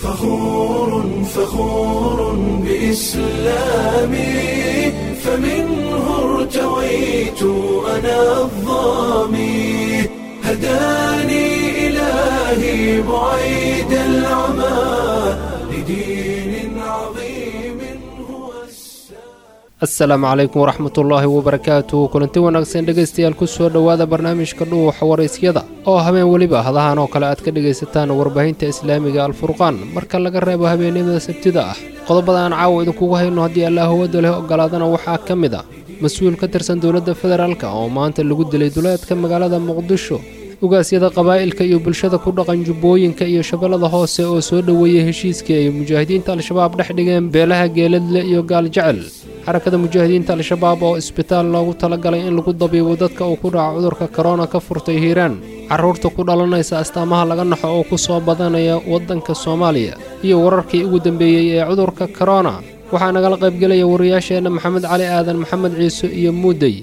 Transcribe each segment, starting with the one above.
فخور فخور بإسلامي فمنه ارتويت أنا الظامي هداني إلهي بعيد العمى لدين عظيم هو asalaamu calaykum waraxmatullaahi wabarakaatu kulanti wanaagsan dhegaystayaal ku soo dhowaada barnaamijka dhuuxa waraysyada oo habeen weliba hadahan oo kale aad ka dhegaysataan warbaahinta islaamiga alfurqaan marka laga reebo habeennimada sabtida ah qodobada aan caawa idinkugu hayno haddii allaahawada leh ogolaadana waxaa ka mid a mas-uul ka tirsan dowladda federaalka oo maanta lagu dilay duleedka magaalada muqdisho ugaasyada qabaa'ilka iyo bulshada ku dhaqan jubbooyinka iyo shabeellada hoose oo soo dhoweeyey heshiiskii ay mujaahidiinta al-shabaab dhex dhigeen beelaha geeladle iyo gaaljecel xarakada mujaahidiinta al-shabaab oo isbitaal loogu talagalay in lagu dabiibo dadka uu ku dhaco cudurka korona ka furtay hiiraan carruurta ku dhalanaysa astaamaha laga naxo oo ku soo badanaya waddanka soomaaliya iyo wararkii ugu dambeeyey ee cudurka korona waxaa nagala qaybgelaya wariyaasheenna maxamed cali aadan maxamed ciise iyo muudey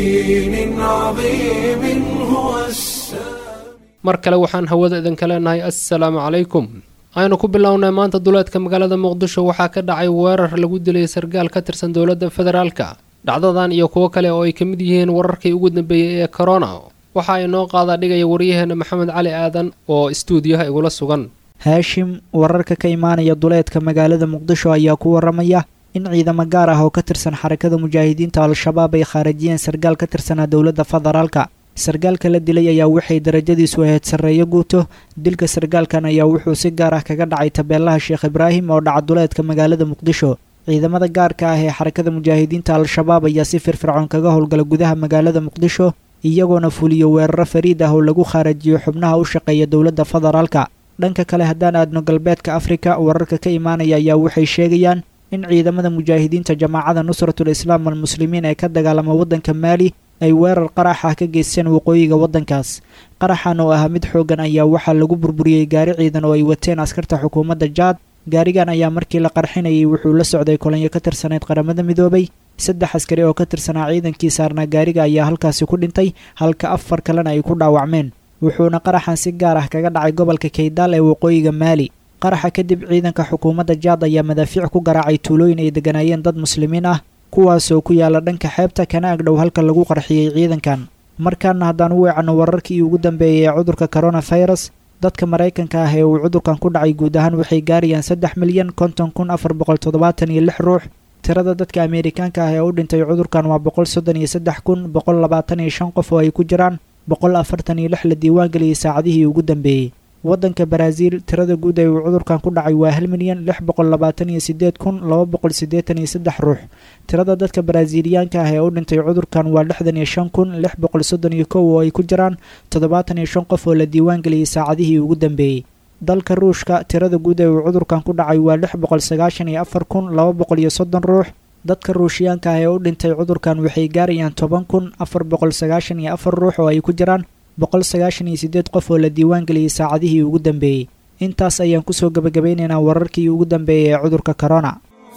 لدين عظيم هو السلام mar kale waxaan hawada idinka leenahay assalaamu calaykum aynu ku bilownay maanta duleedka magaalada muqdisho waxaa ka dhacay weerar lagu dilay sargaal ka tirsan dowladda federaalka dhacdadan iyo kuwo kale oo ay ka mid yihiin wararkii ugu dambeeyey ee korona waxa ay noo qaadaa dhigaya waryaheena maxamed cali aadan oo istuudiyaha igula sugan haashim wararka ka imaanaya duleedka magaalada muqdisho ayaa ku waramaya in ciidamo gaar ah oo ka tirsan xarakada mujaahidiinta al-shabaab ay khaarajiyeen sargaal ka tirsanaa dowladda federaalka sargaalka la dilay ayaa waxay darajadiisu ahayd sarreeyo guuto dilka sargaalkan ayaa wuxuu si gaar ah kaga dhacay tabeelaha sheekh ibraahim oo dhaca duleedka magaalada muqdisho ciidamada gaarka ah ee xarakada mujaahidiinta al-shabaab ayaa si firfircoon kaga howlgala gudaha magaalada muqdisho iyagoona fuliyo weeraro fariid ah oo lagu khaarajiyo xubnaha u shaqeeya dowladda federaalka dhanka kale haddaan aadno galbeedka afrika wararka ka imaanaya ayaa waxay sheegayaan in ciidamada mujaahidiinta jamaacada nusratul islaam almuslimiin ee ka dagaalama waddanka maali ay weerar qarax ah ka geysteen waqooyiga waddankaas qaraxan oo ahaa mid xooggan ayaa waxaa lagu burburiyey gaari ciidan oo ay wateen askarta xukuumadda jaad gaarigan ayaa markii la qarxinayay wuxuu la socday kolanyo ka tirsanayd qaramada midoobay saddex askari oo ka tirsanaa ciidankii saarnaa gaariga ayaa halkaasi ku dhintay halka afar kalena ay ku dhaawacmeen wuxuuna qaraxan si gaar ah kaga dhacay gobolka kaydaal ee waqooyiga maali qaraxa kadib ciidanka xukuumadda jaad ayaa madaafiic ku garaacay tuulooyin ay degganaayeen dad muslimiin ah kuwaasoo ku yaala dhanka xeebta kana agdhow halka lagu qarxiyey ciidankan markaana haddaan u weecanno wararkii ugu dambeeyay ee cudurka coronafirus dadka maraykanka ah ee uu cudurkan ku dhacay guud ahaan waxay gaarayaan saddex milyan konton kun afar boqol toddobaatan iyo lix ruux tirada dadka ameerikaanka ah ee u dhintay cudurkan waa boqol soddon iyo saddex kun boqol labaatan iyo shan qof oo ay ku jiraan boqol afartan iyo lix la diiwaangeliyey saacadihii ugu dambeeyey waddanka baraaziil tirada guud ee uu cudurkan ku dhacay waa hal milyan lix boqol labaatan iyo sideed kun laba boqol siddeetan iyo saddex ruux tirada dadka baraaziiliyaanka ah ee u dhintay cudurkan waa lixdan iyo shan kun lix boqol soddon iyo kow oo ay ku jiraan toddobaatan iyo shan qof oo la diiwaangeliyey saacadihii ugu dambeeyey dalka ruushka tirada guud ee uu cudurkan ku dhacay waa lix boqol sagaashan iyo afar kun laba boqol iyo soddon ruux dadka ruushiyaanka ah ee u dhintay cudurkan waxay gaarayaan toban kun afar boqol sagaashan iyo afar ruux oo ay ku jiraan boqol sagaashan iyo siddeed qof oo la diiwaangeliyey saacadihii ugu dambeeyey intaas ayaan kusoo gebagabeynaynaa wararkii ugu dambeeyey ee cudurka corona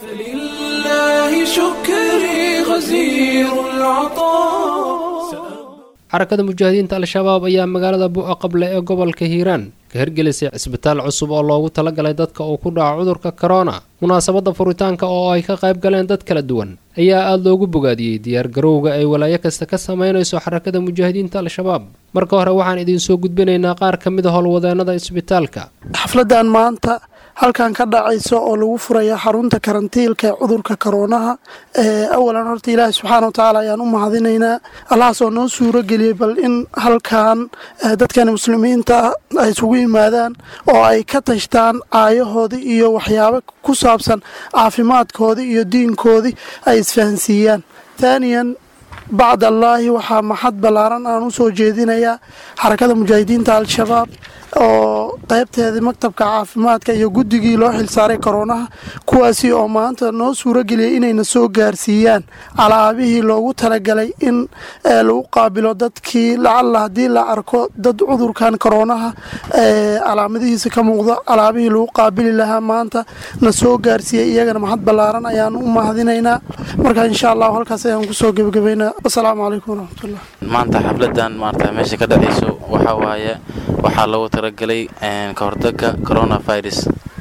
فلله شكري غزير العطاء xarakada mujaahidiinta al-shabaab ayaa magaalada bu'a qable ee gobolka hiiraan ka hirgelisay cisbitaal cusub oo loogu talagalay dadka uu ku dhaco cudurka korona munaasabadda furitaanka oo ay ka qayb galeen dad kala duwan ayaa aada loogu bogaadiyey diyaargarowga ay walaayo kasta ka samaynayso xarakada mujaahidiinta al-shabaab marka hore waxaan idinsoo gudbinaynaa qaar ka mid a howlwadeennada isbitaalka xafladan maanta halkan ka dhacayso oo lagu furaya xarunta karantiilka ee cudurka koroonaha awalan horta ilaahi subxaana watacaala ayaan u mahadinaynaa allahaasoo noo suuro geliyey bal in halkan dadkan muslimiinta ay isugu yimaadaan oo ay ka tashtaan caayahoodii iyo waxyaabo ku saabsan caafimaadkoodii iyo diinkoodii ay isfahansiiyaan taaniyan bacd allaahi waxaa maxad ballaaran aan u soo jeedinayaa xarakada mujaahidiinta al-shabaab oo qaybteedii maktabka caafimaadka iyo guddigii loo xilsaaray koroonaha kuwaasi oo maanta noo suuro geliyay inayna soo gaarsiiyaan alaabihii loogu talagalay in lagu qaabilo dadkii lacalla haddii la arko dad cudurkan koroonaha calaamadihiisa ka muuqdo alaabihii lagu qaabili lahaa maanta na soo gaarsiiyey iyagana maxad ballaaran ayaan u mahadinaynaa marka insha allahu halkaas ayaan kusoo gebagabaynaa asalaamu calaykum waraxmatullah maanta xafladan maarata meesha ka dhacayso waxaa waaye waxaa loogu talagelay ka hortagga coronavirus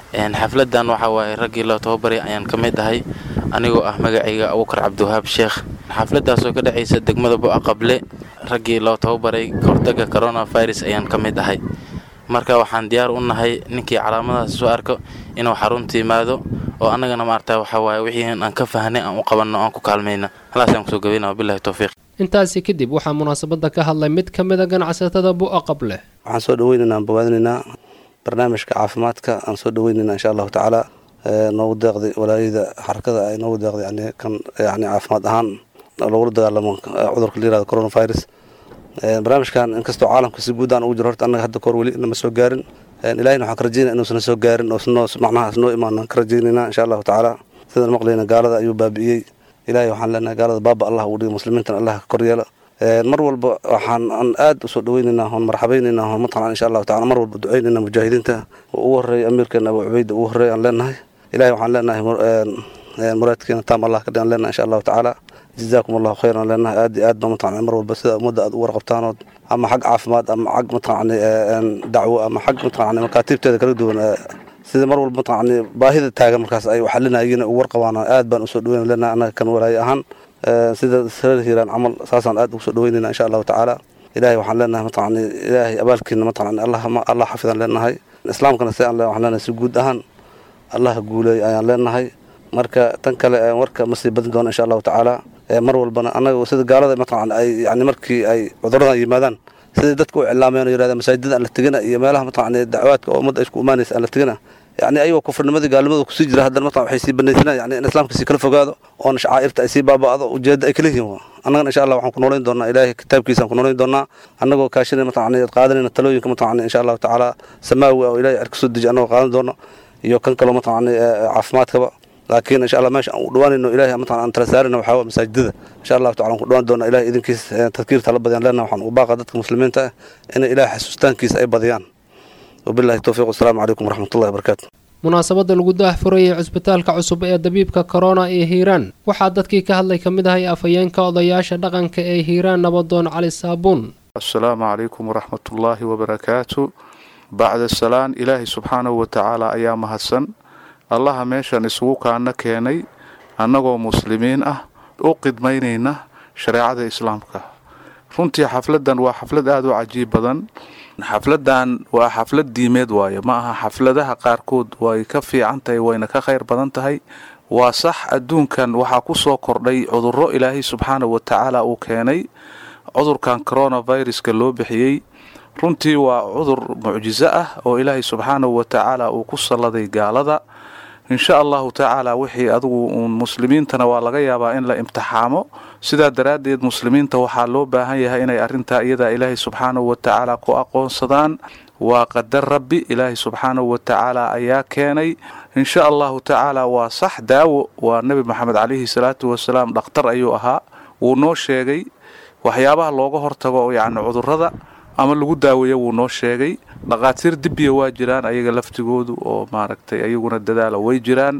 xafladan waxaa waaye raggii loo tababaray ayaan ka mid ahay anigoo ah magacayga abukar cabdiwahaab sheekh xafladaasoo ka dhacaysa degmada bo-a qable raggii loo tababaray kahortaga coronavirus ayaan ka mid ahay marka waxaan diyaar u nahay ninkii calaamadahaas soo arko inuu xarunta yimaado oo annagana maarata waxaa waaye wixii aan ka fahnay aan u qabanno aan ku kaalmayna halaasaan kusoo gabayna wabilahi towfiiq intaasi kadib waxaa munaasabadda ka hadlay mid ka mid a ganacsatada bu'a qable waxaan soo dhaweynaynaa aan bogaadinaynaa barnaamijka caafimaadka aan soo dhaweynaynaa insha allahu tacaala noogu deeqday walaayada xarakada ay noogu deeqday yani kan yani caafimaad ahaan lagula dagaalamo cudurka la yirahdo coronavirus barnaamijkan inkastoo caalamka si guud aan ugu jiro horta annaga hadda kahor weli nama soo gaarin ilahina waxaan ka rajeynaya inuusana soo gaarin oo macnahaas noo imaan ka rajeynaynaa insha allahu tacaala sidaan maqlayna gaalada ayuu baabi'iyey ilahay waxaan leenahay gaalada baaba allah uu dhigo muslimiintana allah ka koryeela mar walba waxaan aan aad usoo dhaweynaynaa oon marxabaynaynaa oon mataqan insha allahu tacala mar walba duceynaynaa mujaahidiinta ugu horreeya amiirkeena abu cubayda ugu horreeya aan leenahay ilahay waxaan leenahay muraadkeena taam allah ka dhigan leenahay insha allahu tacaala jazaakum allahu khayran aan leenahay aad iyo aad ba mataqan mar walba sida ummadda aad u warqabtaanood ama xag caafimaad ama xag mataqan dacwo ama xag mataqan makaatiibteeda kala duwan sida mar walba mataqan baahida taagan markaas ay xalinayeen ugu warqabaan aad baan usoo dhaweyn leenahay annaga kan walaaye ahaan sida reer hiiraan camal saasaan aad ugu soo dhaweynayna insha allahu tacaala ilahay waxaan leenahay mataqan ilaahay abaalkiina mataqan allah allah xafidaan leenahay islaamkana si aan waxaan leenahay si guud ahaan allah guuleey ayaan leenahay marka tan kale warka ma sii badin doona insha allahu tacaala mar walbana annaga sida gaalada mataqan ay yani markii ay cuduradan yimaadaan sidai dadka u cilaameen oo yirahda masaajidada aan la tegina iyo meelaha mataqan dacwaadka oo ummadda ay isku imaanaysa aan la tegina yani ayagoo kufrinimadii gaalnimada kusii jira haddana mataqan waxay sii banaysanaan yani in islaamka sii kala fogaado oona shacaa'irta ay sii baaba'do ujeedda ay kala yihiin annagana insha allah waxaan ku noolayn doonaa ilaahay kitaabkiisaan ku noolayn doonaa annagoo kaashanay mataqan qaadanayna talooyinka mataqan insha allahu tacaala samaawi oo ilahay cerka soo deji annagoo qaadan doono iyo kan kaloo mataqan caafimaadkaba laakiin insha allah meesha aan u dhawaanayno ilahay mataqan aan tala saarayna waxaa waa masaajidada insha allahu tacala aan ku dhawaan doona ilahay idinkiis tadkiirta la badiyaan leenaha waxaan u baaqa dadka muslimiinta ah inay ilahay xasuustaankiisa ay badiyaan wabillahi towfiiq wasalaamu calaykum waraxmatullahi wabarakaatu munaasabadda lagu daahfurayay cusbitaalka cusub ee dabiibka korona ee hiiraan waxaa dadkii ka hadlay ka mid ahay afhayeenka odayaasha dhaqanka ee hiiraan nabadoon cali saabuun asalaamu calaykum waraxmatullaahi wabarakaatu bacda salaan ilaahay subxaanahu watacaala ayaa mahadsan allaha meeshan isugu kaana keenay annagoo muslimiin ah u qidmaynayna shareecada islaamka runtii xafladan waa xaflad aada u cajiib badan xafladan waa xaflad diimeed waaye ma aha xafladaha qaarkood way ka fiican tahay wayna ka khayr badan tahay waa sax adduunkan waxaa ku soo kordhay cudurro ilaahay subxaanahu watacaala uu keenay cudurkan coronaviruska loo bixiyey runtii waa cudur mucjiso ah oo ilaahay subxaanahu watacaala uu ku salladay gaalada insha allahu tacaala wixii adigu uun muslimiintana waa laga yaabaa in la imtixaamo sidaa daraaddeed muslimiinta waxaa loo baahan yahay inay arrintaa iyadaa ilaahay subxaanahu watacaala ku aqoonsadaan waa qadar rabbi ilaahay subxaanahu watacaala ayaa keenay insha allahu tacaala waa sax daawo waa nebi maxamed calayhi salaatu wasalaam dhakhtar ayuu ahaa wuu noo sheegay waxyaabaha looga hortago yacni cudurrada ama lagu daaweeyo wuu noo sheegay dhaqaatiir dibiya waa jiraan ayaga laftigoodu oo maaragtay ayaguna dadaalo way jiraan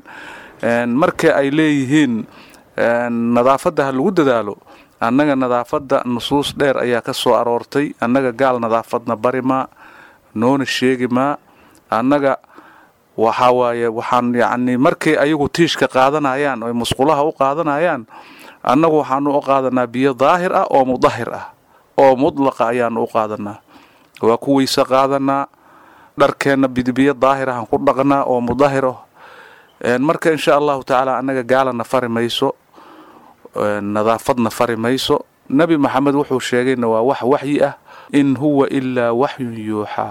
marka ay leeyihiin nadaafadda ha lagu dadaalo annaga nadaafadda nusuus dheer ayaa ka soo aroortay annaga gaal nadaafadna bari maa noona sheegi maa annaga waxaa waaye waxaan yacni markay ayagu tiishka qaadanayaan oy musqulaha u qaadanayaan annagu waxaanu u qaadanaa biyo daahir ah oo mudahir ah oo mudlaqa ayaanu u qaadanaa waa ku weyse qaadanaa dharkeenna biyo daahir ahaan ku dhaqnaa oo mudahir ah marka insha allahu tacaala annaga gaalana fari mayso nadaafadna fari mayso nebi maxamed wuxuu sheegayna waa wax waxyi ah in huwa ilaa waxyun yuuxaa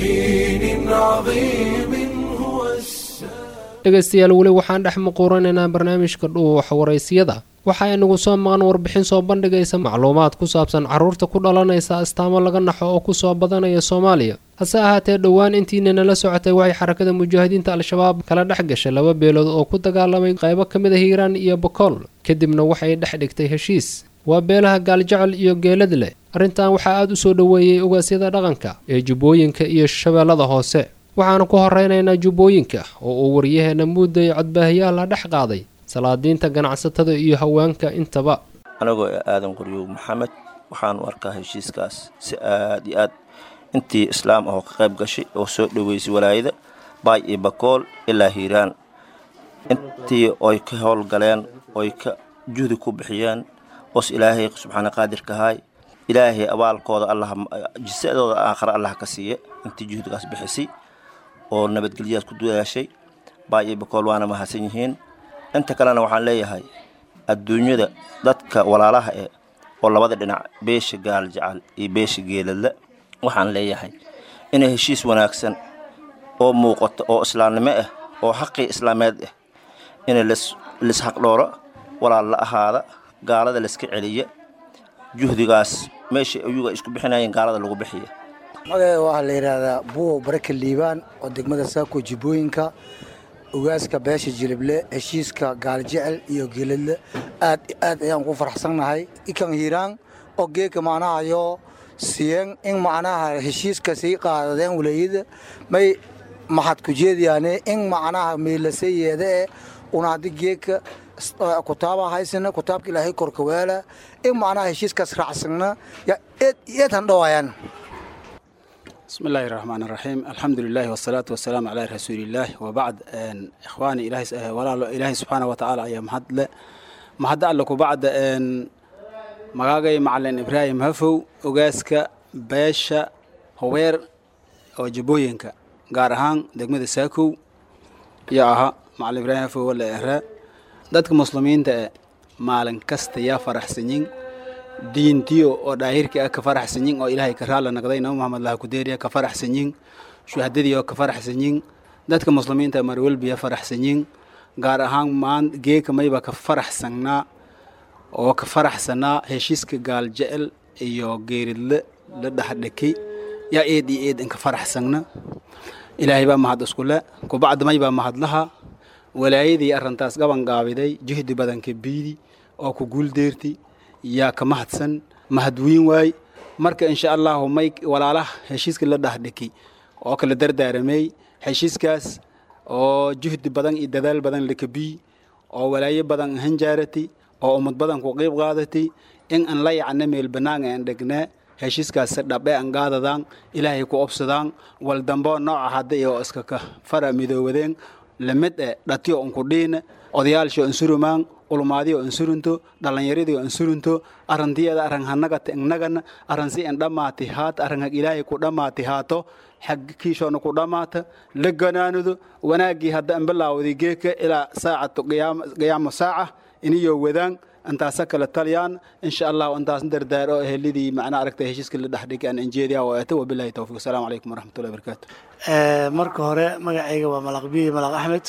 بدين عظيم هو السلام dhegaystayaal weli waxaan dhex muquuranaynaa barnaamijka dhuuxa waraysyada waxaa inagu soo maqan warbixin soo bandhigaysa macluumaad ku saabsan carruurta ku dhalanaysa astaamo laga naxo oo kusoo badanaya soomaaliya hase ahaatee dhowaan intiina nala socotay waxay xarakada mujaahidiinta al-shabaab kala dhex gashay laba beelood oo ku dagaalamay qaybo ka mid a hiiraan iyo bokool kadibna waxay dhex dhigtay heshiis waa beelaha gaaljecel iyo geelad leh arrintan waxaa aada u soo dhoweeyey ogaasyada dhaqanka ee jubbooyinka iyo shabeellada hoose waxaanu ku horeynaynaa jubbooyinka oo uu waryaheena muudday codbaahiyaha la dhex qaaday salaadiinta ganacsatada iyo haweenka intaba anagoo aadan qoryow maxamed waxaanu arkaa heshiiskaas si aad iyo aad intii islaam ahoo ka qayb gashay oo soo dhoweysay walaayada baay iyo bakool ilaa hiiraan intii oy ka howlgaleen oy ka juhdi ku bixiyeen os ilaahay subxaana qaadirkahay ilaahay abaalkooda allah jisadooda aakhare allah ka siiya intii juhdigaas bixisay oo nabadgelyadas ku dadaashay baay iyo bakool waana mahadsan yihiin inta kalena waxaan leeyahay adduunyada dadka walaalaha eh oo labada dhinac beesha gaal jacal iyo beesha geeladle waxaan leeyahay inay heshiis wanaagsan oo muuqato oo islaamnimo ah oo xaqii islaameed ah in lisxaqdhooro walaal la ahaada gaalada layska celiya juhdigaas meesha ayuga isku bixinayeen gaalada lagu bixiya magaca waxaa la yidhaahdaa buwo baraka liibaan oo degmada saako jibooyinka ogaaska beesha jilible heshiiska gaaljecel iyo geeladle aad aad ayaan ku faraxsannahay ikan hiiraan oo geeka macnahayo siyen in macnaha heshiiska sii qaadadeen walaayada may maxad ku jeediyaane in macnaha meelase yeede e una haddi geeka kutaaba haysana kutaabka ilaahay korka weela in macnaha heshiiskaas raacsagna yaa eed eed han dhowayaan بسم الله الرحمن الرحيم الحمد لله والصلاة والسلام على رسول الله وبعد إن إخواني إلهي ولا إلهي سبحانه وتعالى يا مهد مهد لك وبعد إن مغاغي معلن إبراهيم هفو وغاسك باشا هوير وجبوينك غارهان دقمة ساكو يا أها معلن إبراهيم هفو ولا إهراء dadka muslimiinta maalin kasta yaa faraxsanyin diintiyo oo dhaahirka ah ka faraxsanyin oo ilaahay ka raala naqday nabi maxamed laha kudeeriya ka faraxsanyin shuhadadii oo ka faraxsanyin dadka muslimiinta marwelbiya faraxsanyin gaar ahaan maan geeka mayba ka faraxsannaa oo ka faraxsanaa heshiiska gaaljecel iyo geeridle la dhexdhekay yaa eed iyo eed inka faraxsanna ilaahay baa mahad iskule kubacda maybaa mahadlaha walaayadii arrintaas gaban gaabiday jihdi badanka biidi oo ku guuldeerti yaa ka mahadsan mahadwiin waay marka insha allahu may walaalaha heshiiska la dhahdhiki oo kala dardaaramey heshiiskaas oo juhdi badan iyo dadaal badan lakabii oo walaayo badan hanjaarati oo ummad badan ku qiib qaadati in aan la yacna meel banaanga aan dhegnaa heshiiskaas dhabe aan gaadadaan ilaahay ku obsadaan wal dambo nooca hadda iyo iska ka fara midoowadeen lamid e dhatiyo unku dhiina odayaalsho insurumaan ulmaadiyo insurunto dhallinyaradiyo insurunto arantiyada arang hanagata innagana aransi in dhammaati haata arangag ilaahay ku dhammaati haato xag kiishoona ku dhammaata la ganaanudo wanaaggii hadda an bilaawday geeka ilaa saacatu qiyaamo saaca iniyo wadaan intaasa kala taliyaan insha allah intaas dardaaro ehelidii macnaa aragta heshiiska la dhexdhigi aan injeediya oo eeta wabilahi towfiq asalaamu calaykum waraxmatullahi wabarakaatu marka hore magacayga waa malaq biyi malaq axmed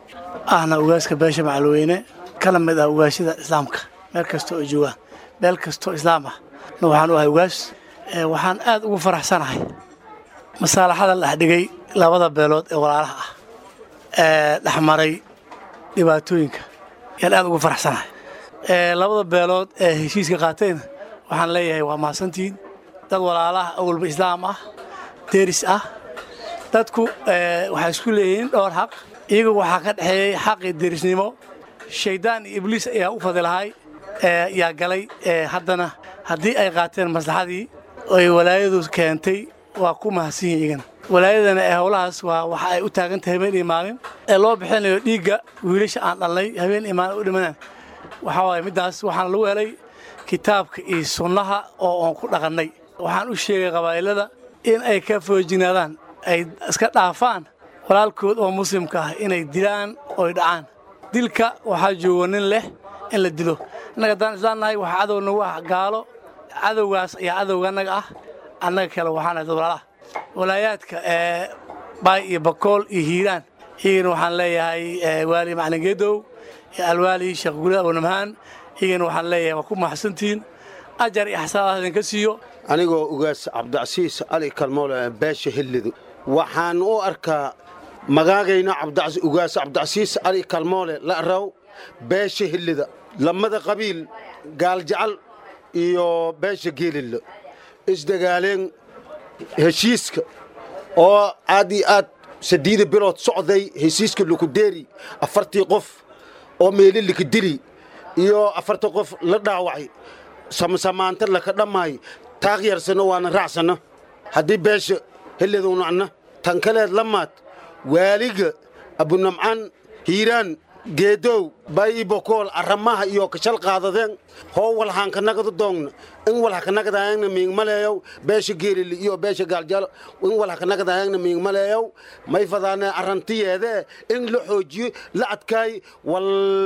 ahna ugaaska beesha macalweyne kana mid ah ugaashada islaamka meel kasta oo joogaan meel kastoo islaam ah na waxaan u ahay ugaas waxaan aad ugu faraxsanahay masaalaxada la dhexdhigay labada beelood ee walaalaha ah ee dhexmaray dhibaatooyinka yaan aad ugu faraxsanahay labada beelood ee heshiiska qaatayna waxaan leeyahay waa mahadsantihiin dad walaalaha awalba islaam ah deris ah dadku waxay isku leeyihiin dhowr xaq iyagu waxaa ka dhexeeyey xaqii derisnimo shayddaan iyo ibliis ayaa u fadilahay yaa galay haddana haddii ay qaateen maslaxadii oy walaayadu keentay waa ku mahadsan yihin iyagana walaayadana ee howlahaas waa waxa ay u taagan tahay habeen iyo maalin ee loo bixinayo dhiigga wiilasha aan dhalnay habeen iyo maalin u dhimanaan waxaa waaye middaas waxaana lagu helay kitaabka iyo sunnaha oo oon ku dhaqannay waxaan u sheegay qabaa'ilada in ay ka foojinaadaan ay iska dhaafaan walaalkood oo muslimka ah inay dilaan oy dhacaan dilka waxaa joogo nin leh in la dilo innaga haddaan islaan nahay waxaa cadow nagu ah gaalo cadowgaas ayaa cadowga annaga ah annaga kale waxaan ahay dad walaalaha walaayaadka ee baay iyo bakool iyo hiiraan iyagana waxaan leeyahay waali macalin geedow iyo alwaali sheekh guri abunamhaan iyagana waxaan leeyahay waa ku maxsantihiin ajar iyo xasaanaad idinka siiyo anigoo ugaas cabdicasiis ali kalmoole beesha hillidu waxaan u arkaa magaagayna ugaas cabdicasiis ali kalmoole la'raw beesha hillida lamada qabiil gaaljacal iyo beesha geelilla isdagaaleen heshiiska oo aad iyo aad sadiida bilood socday heshiiska lukudeeri afartii qof oo meeli likadili iyo afartii qof la dhaawacay samasamaanta laka dhammaay taaqyarsano waana raacsana haddii beesha helladunacna tan kaleed lamaad waaliga abunamcan hiiraan geedow bayi bokool aramaha iyo kashal qaadadeen hoo walhaankanagada doogna in walhakanagadaayagna miingmaleeyow beesha geelili iyo beesha gaaljalo in walhakanagadaayagna miingmaleeyow may fadaane arrantiyeede in la xoojiyo la adkaay wal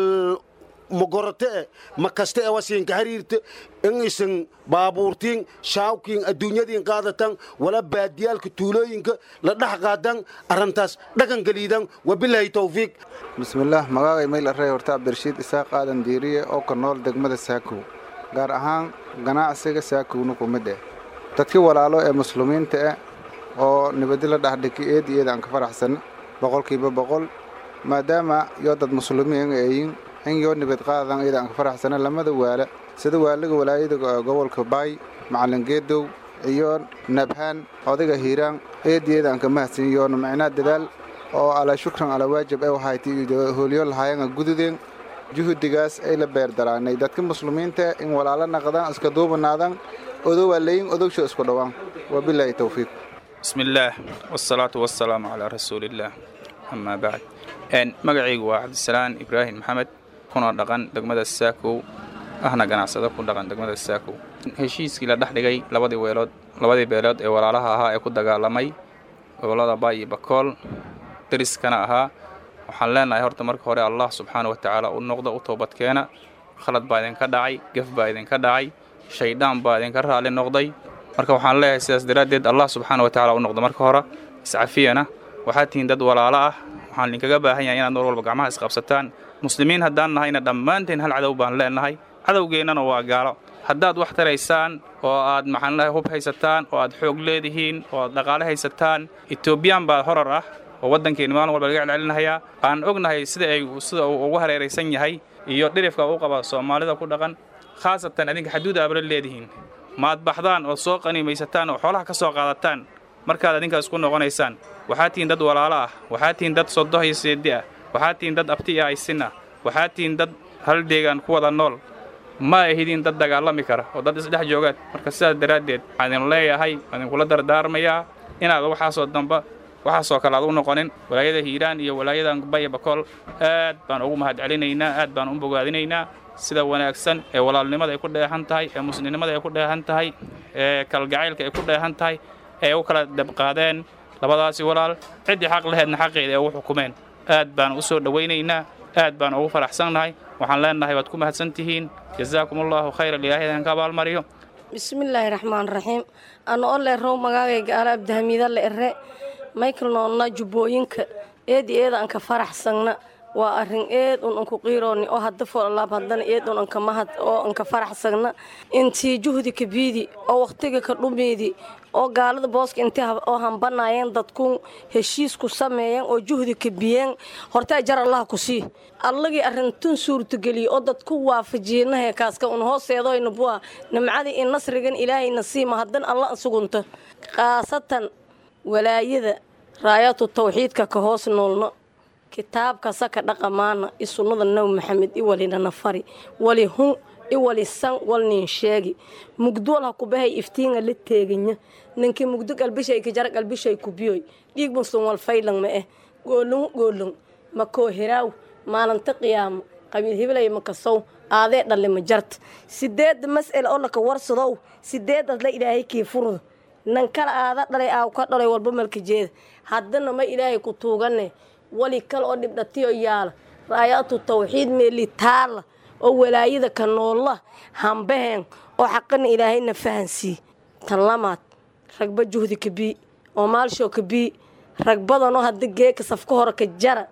magorote e ma kaste e wasiinka hariirta in isan baabuurtiin shaawkiin adduunyadiin qaadatan wala baadiyaalka tuulooyinka la dhex qaadan arrintaas dhaqan geliidan wabilaahi towfiiq bismillaah magaagay mayl arrey horta cabdirashiid isaaq aadan diiriye oo ka nool degmada saakow gaar ahaan ganacsiga saakowna ku mid eh dadkii walaalo ee muslimiinta eh oo nibadi la dhexdhiki eed iyada aan ka faraxsan boqolkiiba boqol maadaama yoo dad muslimiin eeyin in yoo nibad qaadan iyada aan ka faraxsana lamada waala sida waaliga walaayada gobolka baay macalin geedow iyo nabhaan odayga hiiraan eediyada aan ka mahadsan yoona macnaa dadaal oo alaa shukran alaa waajib ee waxayti hoolyo lahaayanga gududeen juhudigaas ay la beerdaraanay dadka muslimiinta in walaalo naqdaan iska duubanaadan odowaa leyin odogsho isku dhowaan wabilaahi towfiiq bismillaah wasalaatu wasalaamu calaa rasuulillaah amaa bacd magacaygu waa cabdisalaan ibraahim maxamed kuna dhaqan degmada saakow ahna ganacsado ku dhaqan degmada saakow heshiiskii la dhex dhigay labadii weelood labadii beelood ee walaalaha ahaa ee ku dagaalamay gobollada baay iyo bakool deriskana ahaa waxaan leenahay horta marka hore allah subxaana wa tacaala u noqdo u toobadkeena khalad baa idinka dhacay gef baa idinka dhacay shaydaan baa idinka raalli noqday marka waxaan leeyahay sidaas daraaddeed allah subxaana wa tacaala u noqdo marka hore iscafiyana waxaad tihiin dad walaalo ah waxaan idinkaga baahan yahay inaad mar walba gacmaha isqabsataan muslimiin haddaan nahayna dhammaanteen hal cadow baan leenahay cadowgeennana waa gaalo haddaad wax taraysaan oo aad maxaanlahay hub haysataan oo aad xoog leedihiin oo aad dhaqaale haysataan etoobiyaan baa horar ah oo waddankeenna maalin walba laga celcelinahayaa aan ognahay sida ay sida uu ugu hareeraysan yahay iyo dhirifka u qaba soomaalida ku dhaqan khaasatan adinka xaduud aabala leedihiin maad baxdaan oo soo qaniimaysataan oo xoolaha ka soo qaadataan markaad adinkaas ku noqonaysaan waxaad tihiin dad walaalo ah waxaad tihiin dad sodoh iyo seedi ah waxaad tihiin dad abti iyo aysin ah waxaad tihiin dad hal deegaan ku wada nool ma ahidiin dad dagaalami kara oo dad isdhex joogaad marka sidaas daraaddeed waxaan idin leeyahay waan idinkula dardaarmayaa inaad waxaasoo damba waxaasoo kale aad u noqonin walaayada hiiraan iyo walaayada baya bakool aad baan ugu mahadcelinaynaa aad baan u bogaadinaynaa sida wanaagsan ee walaalnimada ay ku dheehan tahay ee muslimnimada ay ku dheehan tahay ee kalgacaylka ay ku dheehan tahay ee u kala dabqaadeen labadaasi walaal ciddii xaq laheedna xaqeeda ee u xukumeen aad baan u soo dhowaynaynaa aad baan ugu faraxsannahay waxaan leenahay waad ku mahadsan tihiin jazaakum allahu khayran ilaahay idinka abaalmariyo bismillaahi raxmaan raxiim ana o leerow magaagayga ala abdahamiida le ere michael noonna jubbooyinka eedi eeda anka faraxsanna waa arrin eed un anku qiirooni oo hadda foolalaab haddana eed un anka mahad oo anka faraxsagna intii juhdi ka biidi oo wakhtiga ka dhumiidi oo gaalada booska intii oo hambanaayeen dadku heshiis ku sameeyeen oo juhdi ka biyeen hortee jar allaha ku sii allagii arrintun suurtageliye oo dadku waafajiyeenahe kaaska un hooseedoyna buwa nimcadii in nasrigan ilaahayna siima haddan alla sugunta khaasatan walaayada raayatu tawxiidka ka hoos noolno kitaabka saka dhaqamaana i sunnada nabi maxamed i walina nafari wali hun i wali san walnin sheegi mugdool ha kubahay iftiinga la teeganya ninkii mugdo galbishay kijara galbishay kubiyoy dhiig muslim wal faylan ma eh goolun goolun makoo hiraaw maalinta qiyaamo qabiil hibilay makasow aadee dhalle ma jarta sideedda mas'ala oo laka warsadow sideedaad la ilaahay kii furda nan kala aada dhalay aaw ka dhalay walba malka jeeda haddana ma ilaahay ku tuugane wali kale oo dhibdhatiyo yaala raayaatu tawxiid meeli taala oo walaayada ka noolla hambaheen oo xaqana ilaahayna fahansii tan lamaad ragba juhdi ka bii oo maalshoo ka bii rag badanoo hadda geeka safka hore ka jara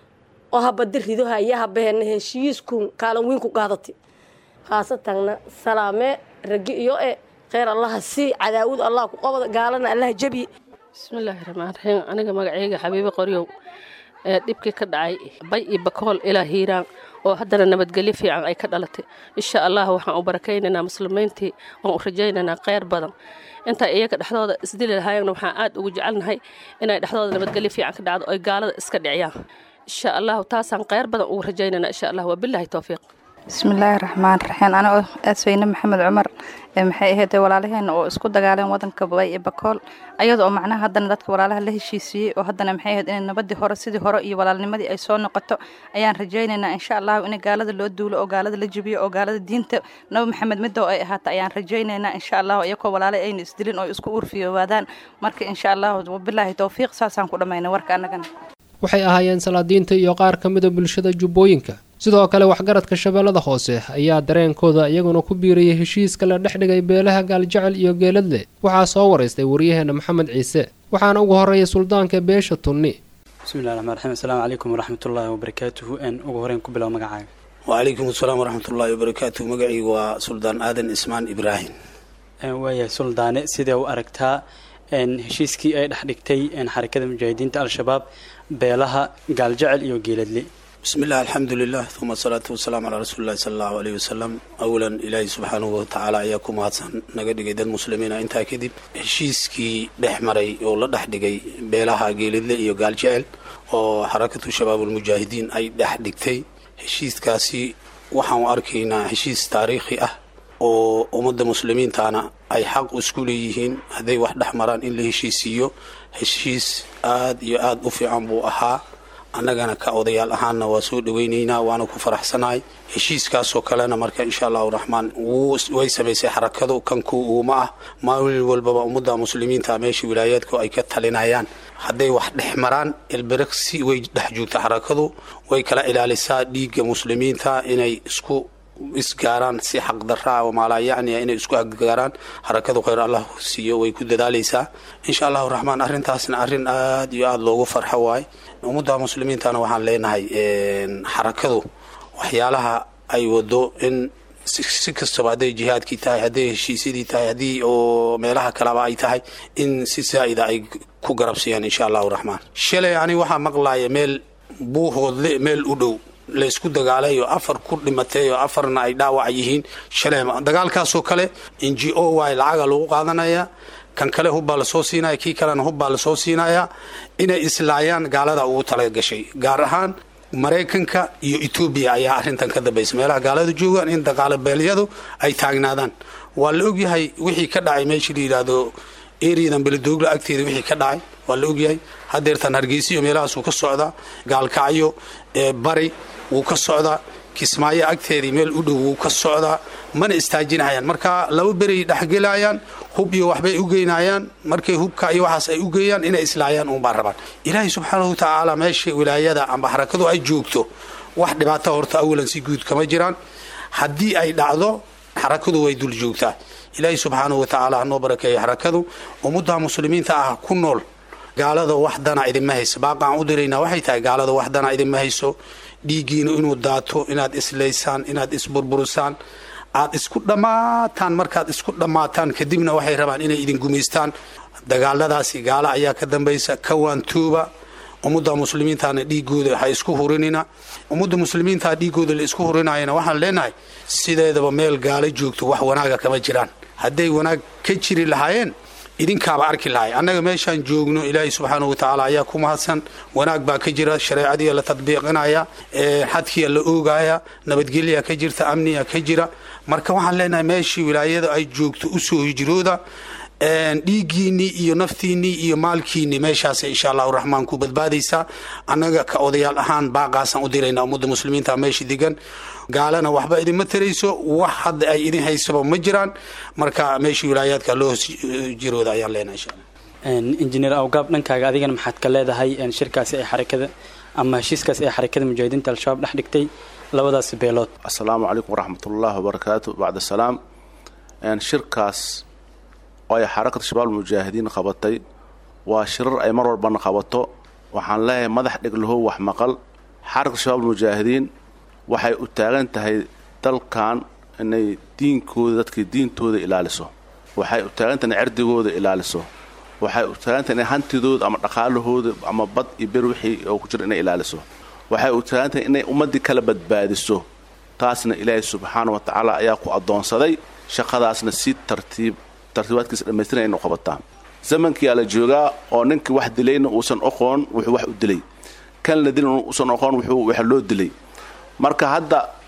oo habada rido haya habaheena heshiisku kaalan weyn ku qaadati khaasatanna salaamee ragi iyo e kheyr allaha sii cadaawud allah ku qabada gaalana allaha jabi bismillaahi raxmaan raxiim aniga magacayga xabiibe qoryow ee dhibkii ka dhacay bay iyo bakool ilaa hiiraan oo haddana nabadgelyo fiican ay ka dhalatay insha allah waxaan u barakaynaynaa muslimiintii waan u rajaynaynaa kheyr badan intaa iyaga dhexdooda isdili lahaayeenna waxaan aad ugu jecelnahay inay dhexdooda nabadgelyo fiican ka dhacdo oy gaalada iska dhiciyaan insha allahu taasaan kheyr badan ugu rajaynaynaa insha allah waa bilaahi towfiiq bismillaahi raxmaan raxiim anigoo aasweyne maxamed cumar maxay ahayd walaalaheena oo isku dagaaleen wadanka bay iyo bakool ayada oo macnaha haddana dadka walaalaha la heshiisiiyey oo haddana maxay ahayd inay nabadii hore sidii hore iyo walaalnimadii ay soo noqoto ayaan rajaynaynaa insha allahu in gaalada loo duulo oo gaalada la jebiyo oo gaalada diinta nabi maxamed midoo ay ahaata ayaan rajaynaynaa insha allahu iyakoo walaale ayna isdilin oo isku urfiyoowaadaan marka insha allahu wabilaahi towfiiq saasaan ku dhammaynay warka annagana waxay ahaayeen salaadiinta iyo qaar ka mida bulshada jubbooyinka sidoo kale waxgaradka shabeellada hoose ayaa dareenkooda iyaguna ku biirayay heshiiska la dhex dhigay beelaha gaaljecel iyo geeladle waxaa soo waraystay waryaheena maxamed ciise waxaana ugu horreeyay suldaanka beesha tunni bismillahi raxmaan raxiim assalaamu calaykum waraxmatullaahi wabarakaatuhu n ugu horeyn ku bilow magacaaga wacalaykum asalaam waraxmatullaahi wabarakaatuhu magacaygu waa suldaan aadan ismaan ibraahim waayahay suldaane sidee u aragtaa heshiiskii ay dhex dhigtay xarakada mujaahidiinta al-shabaab beelaha gaaljecel iyo geeladle bismillahi alxamdu lilah uma asalaatu wasalaamu calaa rasuulillahi sala allahu aleyhi wasalam awalan ilaahay subxaanahu watacaala ayaa ku mahadsan naga dhigay dad muslimiina intaa kadib heshiiskii dhex maray oo la dhex dhigay beelaha geeladle iyo gaaljecel oo xarakatu shabaabulmujaahidiin ay dhex dhigtay heshiiskaasi waxaanu arkaynaa heshiis taariikhi ah oo ummadda muslimiintana ay xaq isku leeyihiin hadday wax dhex maraan in la heshiisiiyo heshiis aad iyo aad u fiican buu ahaa annagana ka odayaal ahaanna waa soo dhawaynaynaa waana ku faraxsanahay heshiiskaasoo kalena marka insha allahu raxmaan way samaysay xarakadu kanku uuma ah maalin walbaba ummadda muslimiinta meesha wilaayaadku ay ka talinayaan hadday wax dhex maraan elberiksi way dhex joogta xarakadu way kala ilaalisaa dhiigga muslimiinta inay isku isgaaraan si xaqdaraa oo maalaayacniya inay isku aggaaraan harakadu khayr allah siiyo way ku dadaalaysaa insha allahu raxmaan arrintaasna arrin aad iyo aada loogu farxo waay ummadda muslimiintana waxaan leenahay xarakadu waxyaalaha ay wado in si kastaba hadday jihaadkii tahay hadday heshiisyadii tahay haddii oo meelaha kaleba ay tahay in si saa'ida ay ku garabsiiyaan insha allahu raxmaan shalay ani waxaa maqlaaya meel buuhoodle meel u dhow laysku dagaalayo afar ku dhimatay oo afarna ay dhaawac yihiin shalay dagaalkaasoo kale n g o waay lacaga lagu qaadanaya kan kale hubbaa lasoo siinaya kii kalena hubbaa lasoo siinaya inay islaayaan gaalada ugu talagashay gaar ahaan maraykanka iyo etoobiya ayaa arrintan ka dambaysa meelaha gaalada joogaan in dagaalabeelyadu ay taagnaadaan waa la ogyahay wixii ka dhacay meeshii la yidhaahdo eriyadan beledoogla agteeda wixii ka dhacay waa la ogyahay hadeertan hargeysiyo meelahaasuu ka socdaa gaalkacyo bari wuu ka socdaa kismaayo agteedii meel u dhow wuu ka socdaa mana istaajinahayaan marka laba beray dhexgelayaan hub iyo waxbay u geynayaan markay hubka iyo waxaas ay u geeyaan inay islaayaan uunbaa rabaan ilaahay subxaanahu watacaala meesha wilaayada amba xarakadu ay joogto wax dhibaata horta awalan si guud kama jiraan haddii ay dhacdo xarakadu way dul joogtaa ilaahay subxaanahu watacaala hanoo barakeeyo xarakadu ummadda muslimiinta ah ku nool gaalada wax dana idinma hayso baaqaan u diraynaa waxay tahay gaalada wax dana idinma hayso dhiiggiina inuu daato inaad islaysaan inaad isburburisaan aad isku dhammaataan markaad isku dhammaataan kadibna waxay rabaan inay idin gumaystaan dagaaladaasi gaalo ayaa ka dambaysa kawaantooba ummadda muslimiintana dhiigooda ha isku hurinina ummadda muslimiintaa dhiigooda la isku hurinayana waxaan leenahay sideedaba meel gaalo joogto wax wanaaga kama jiraan hadday wanaag ka jiri lahaayeen idinkaaba arki lahay annaga meeshaan joogno ilaahay subxaanahu watacaala ayaa ku mahadsan wanaag baa ka jira shareecadiia la tadbiiqinaya xadkiia la oogaya nabadgelyaa ka jirta amniya ka jira marka waxaan leenahay meeshii wilaayada ay joogto usoo hijrooda dhiiggiinnii iyo naftiinnii iyo maalkiinnii meeshaasay insha allahu raxmaan ku badbaadaysaa annaga ka odayaal ahaan baaqaasaan u diraynaa ummadda muslimiinta meesha degan gaalana waxba idinma tarayso wax hadda ay idin haysaba ma jiraan marka meeshii wilaayaadka loo jirooda ayaan leenahay insha allah injineer awgaab dhankaaga adigana maxaad ka leedahay shirkaasi ay xarakada ama heshiiskaasi ay xarakada mujaahidiinta al-shabaab dhex dhigtay labadaasi beelood assalaamu calaykum waraxmatullaahi wabarakaatu bacda salaam shirkaas oo ay xarakada shabaab mujaahidiin qabatay waa shirar ay mar walbana qabato waxaan leeyahay madax dheglahow wax maqal xarakada shabaab mujaahidiin waxay u taagan tahay dalkan inay diinkooda dadkii diintooda ilaaliso waxay u taagan tahay inay cerdigooda ilaaliso waxay u taagan tahay inay hantidooda ama dhaqaalahooda ama bad iyo ber wixii oo ku jira inay ilaaliso waxay u taagan tahay inay ummaddii kala badbaadiso taasna ilaahay subxaana wa tacaala ayaa ku addoonsaday shaqadaasna si tartiib tartiibaadkiisa dhammaystiran inu qabataa zamankiyaa la joogaa oo ninkii wax dilayna uusan oqoon wuxuu wax u dilay kan la dilin uusan oqoon wuxuu wax loo dilay marka hadda